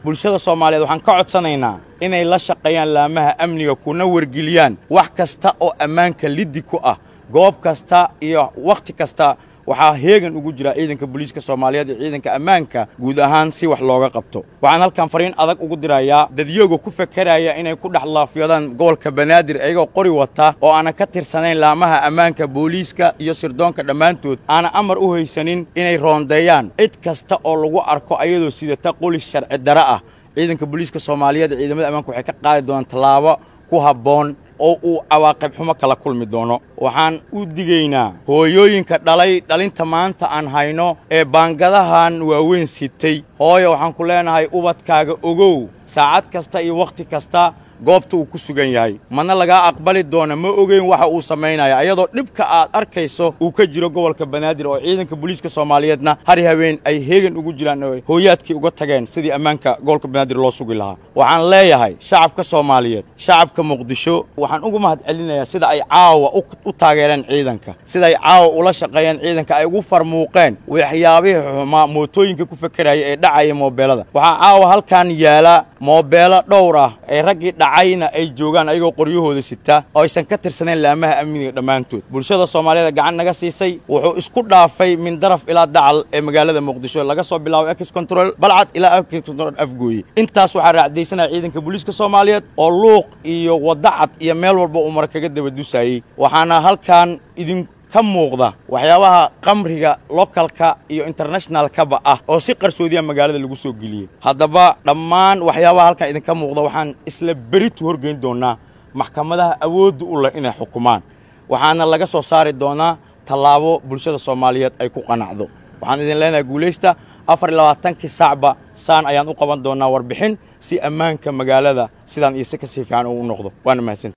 bulshada soomaaliyeed waxaan ka codsanaynaa inay la shaqeeyaan laamaha amniga kuna wargeliyaan wax kasta oo ammaanka liddi ku ah goob kasta iyo wakhti kasta waxaa heegan ugu jira ciidanka booliiska soomaaliyeed iyo ciidanka ammaanka guud ahaan si wax looga qabto waxaan halkan fariin adag ugu dirayaa dadyoga ku fakeraya inay ku dhex laafyadaan gobolka banaadir iyagoo qori wata oo aanan ka tirsanayn laamaha ammaanka booliiska iyo sirdoonka dhammaantood aanan amar u haysanin inay roondeeyaan cid kasta oo lagu arko ayadoo sidata qoli sharci dare ah ciidanka booliiska soomaaliyeed iyo ciidamada ammaanka waxay ka qaadi doonaan tallaabo ku habboon oo uu cawaaqib xumo kala kulmi doono waxaan u digaynaa hooyooyinka dhalay dhalinta maanta aan hayno ee baangadahan waaweyn sitay hooyo waxaan ku leenahay ubadkaaga ogow saacad kasta iyo wakhti kasta goobta uu ku sugan yahay madna lagaa aqbali doona ma ogeyn waxa uu samaynaya ayadoo dhibka aad arkayso uu ka jiro gobolka banaadir oo ciidanka booliiska soomaaliyeedna hari habeen ay heegan ugu jiraan oo hooyaadkii uga tageen sidii ammaanka gobolka banaadir loo sugi lahaa waxaan leeyahay shacabka soomaaliyeed shacabka muqdisho waxaan ugu mahad celinayaa sida ay caawa u taageereen ciidanka sida ay caawa ula shaqeeyeen ciidanka ay ugu farmuuqeen waxyaabihii xumaa mootooyinka ku fekeraya ee dhacaya moobeelada waxaa caawa halkan yaala moobeelo dhowr ah ee raggii dhacayna ay joogaan ayagoo qoryahooda sita oo aysan ka tirsanayn laamaha amniga dhammaantood bulshada soomaaliyeed gacan naga siisay wuxuu isku dhaafay min daraf ilaa dacal ee magaalada muqdisho laga soo bilaabo ex control balcad ilaa ex control afgooye intaas waxaa raacdaysanaya ciidanka booliiska soomaaliyeed oo luuq iyo wadacad iyo meel walba uu mara kaga dabadusayey waxaana halkan idin ka muuqda waxyaabaha qamriga lokalka iyo internationalkaba ah oo si qarsoodiya magaalada lagu soo geliyey haddaba dhammaan waxyaabaha halkan idinka muuqda waxaan isla beritu horgeyn doonaa maxkamadaha awoodda u leh inay xukumaan waxaana laga soo saari doonaa tallaabo bulshada soomaaliyeed ay ku qanacdo waxaan idin leenahay guulaysta afar iyo labaatankii saacba saan ayaan u qaban doonaa warbixin si ammaanka magaalada sidaan iyo si kasii fiican uu u noqdo waana mahadsan